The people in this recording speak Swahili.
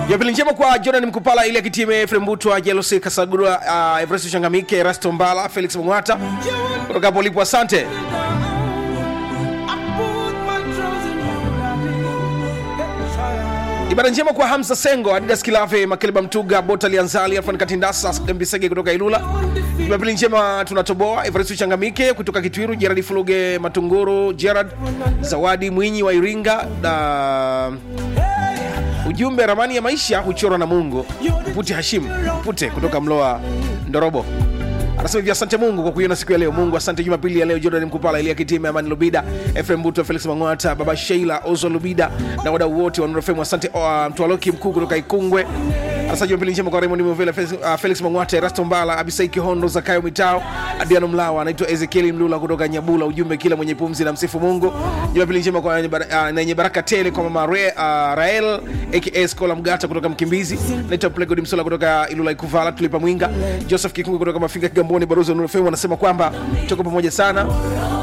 Jumapili njema kwa Jordan Mkupala, ile kitime Efrem Butwa, Jelosi Kasagura, uh, Everest Changamike, Rasto Mbala, Felix Mngwata kutoka hapo ulipo, asante. Ibada njema kwa Hamza Sengo, Adidas Kilave, Makeleba Mtuga, Bota Lianzali, Alfan Katindasa, Mbisege kutoka Ilula. Jumapili njema tunatoboa Everest Changamike kutoka Kitwiru, Gerard Fuluge Matunguru, Gerard Zawadi Mwinyi wa Iringa na ujumbe ramani ya maisha huchorwa na Mungu. Puti Hashim Pute kutoka Mloa Ndorobo anasema hivi, asante Mungu kwa kuiona siku ya leo. Mungu asante Jumapili ya leo. Jordan Mkupala, Elia Kitime, Amani Lubida, Efrem Buto, Felix Mang'wata, Baba Sheila, Ozo Lubida na wadau wote wa Nuru FM. Asante uh, Mtwaloki mkuu kutoka Ikungwe. Anasema Jumapili njema kwa Raymond Mvela, Felix, uh, Felix Mang'wata, Erasto Mbala, Abisai Kihondo, Zakayo Mitao, Adriano Mlawa, anaitwa Ezekieli Mlula kutoka Nyabula. Ujumbe, kila mwenye pumzi na msifu Mungu. Jumapili njema kwa uh, na yenye baraka tele kwa mama Re, uh, Rael aka Skola Mgata kutoka Mkimbizi, naitwa Plegod Msola kutoka Ilula Ikuvala, Tulipa Mwinga, Joseph Kikungu kutoka Mafinga Kigamboni, Barozi wa Nuru FM wanasema kwamba tuko pamoja sana